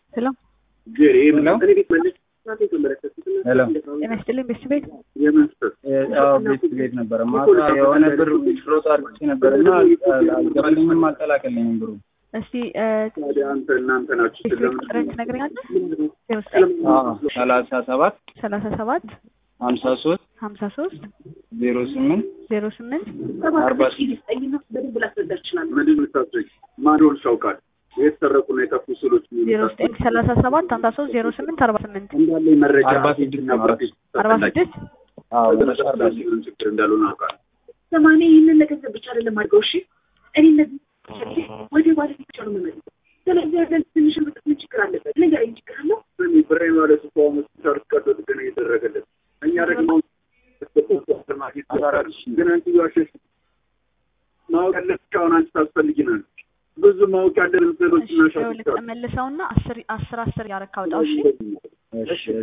ሄሎ ሄሎ ጤና ይስጥልኝ ቤት ቤት አዎ ቤት ቤት ነበረ። ማታ የሆነ ብር ሮጥ አድርጌ ነበር እና አልገባልኝም፣ አልቀላቀልኝም ብሩ። እስቲ ቤት ቤት ቁጥርን ትነግረኛለህ? ዜሮ ዘጠኝ ሰላሳ ሰባት ሰላሳ ሰባት ሀምሳ ሶስት ሀምሳ ሶስት ዜሮ ስምንት ዜሮ ስምንት አርባ ማዶልሽ ያውቃል የተሰረቁና የጠፉ ስሎች ዜሮ ዘጠኝ ሰላሳ ሰባት ሀምሳ ሶስት ዜሮ ስምንት አርባ ስምንት እንዳለ መረጃ አርባ ስድስት እና ፕሮቴክት አርባ ስድስት አዎ መጨረሻ አርባ ስድስት ምንም ችግር እንዳልሆነ አውቃለሁ። ሰማንያ ይህንን ለገንዘብ ብቻ አይደለም አድርገው እሺ እኔ እነዚህ ሸጬ ወደ ባለቤት ብቻ ነው የምመልሰው ስለዚህ ያለን ትንሽ ብጥት ምን ችግር አለበት ንገረኝ ችግር አለው እኔ ብሬ ማለት እኮ አሁን ሆስፒታል ውስጥ ቀዶ ጥገና እየተደረገለት እኛ ደግሞ ግን አንቺ ዋሸሽ ማወቅ ያለብሽ አሁን አንቺ ታስፈልጊናል ብዙ ማወቅ ያለን ምስሎች እና ሻቶች አሉ። መልሰውና አስር አስር አስር ያረካውጣው እሺ እሺ